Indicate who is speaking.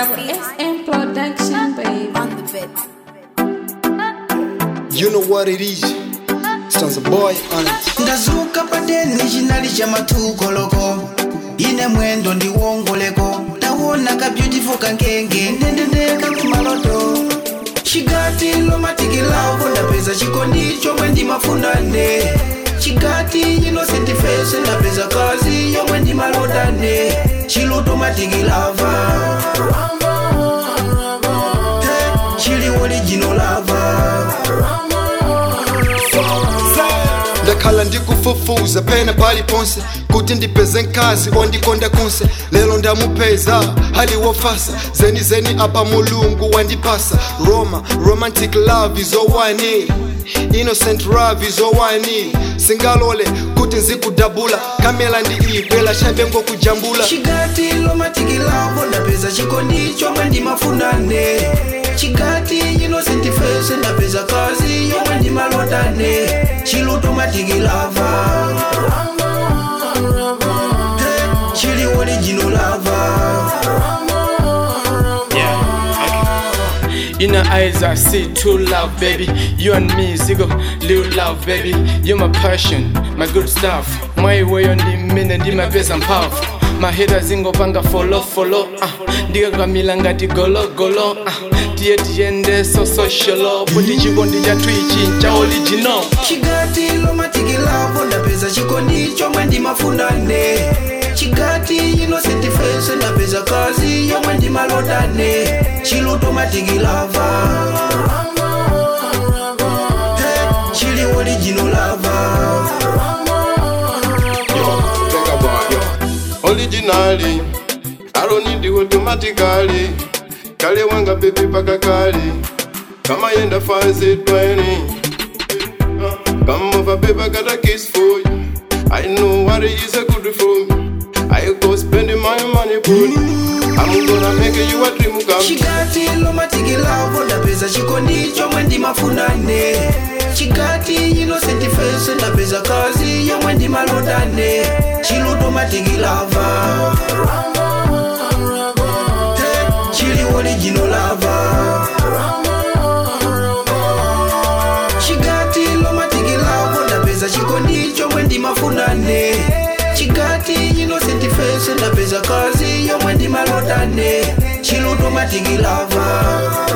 Speaker 1: Double SM Production, baby.
Speaker 2: on the bed.
Speaker 3: You know what it is. Sounds a boy on it.
Speaker 4: ndazuka pateni chinali cha mathukoloko ine mwendo ndiwongoleko ndawona ka beautiful kankenge ndendendeka kumaloto chigati lomatikilavo ndapeza chikondi chomwe ndimafunane chigati innocent face ndapeza kazi yomwe ndimalodane chiluto matikilava Hey, chili original lava
Speaker 3: ndakhala ndikufufuza pena paliponse kuti ndipeze mkazi ondikonda konse lero ndamupeza hali wofasa zeni zeni apa mulungu wandipasa roma romantic love izowani innocent love izowani singalole kuti nzikudabula kamela ndi ibwela chabe ngokujambula
Speaker 4: chigati lomatikilavo ndapeza chikondi chomwe ndimafunane chigati innocent face ndapeza kazi yomwe ndimalotane chiluto matikilava Hey, chili original lava
Speaker 5: In her eyes, I see true love, baby. You and me, Zigo, little love, baby. You're my passion, my good stuff. My way on the minute, ndi my best and powerful. My haters ingopanga follow follow ah ndikakamila ngati golo golo ah tiye tiyende so socialo kuti chikondi chathu ichi cha original
Speaker 4: chigati lomatikilavo ndapeza chikondi chomwe ndimafunane chigati innocent face ndapeza kazi yomwe ndimalotane chiluto matikilava Hey, chili original lava
Speaker 6: Think about it. Originally, I don't need you automatically. Kale wanga baby paka kali. Kama yenda fancy 20. Uh, Come over baby, I got a kiss for you. I know what it is a good for me. I go spending my money for you. I'm gonna make you a dream come true.
Speaker 4: chigati lomatikilavo ndapeza chikondi chomwe ndimafunane chigati innocent face ndapeza kazi yomwe ndimalotane chiluto matikilava Hey, chili original lava chigati lomatikilavo ndapeza chikondi chomwe ndimafunane chigati innocent face ndapeza kazi yomwe ndimalotane chiluto matikilava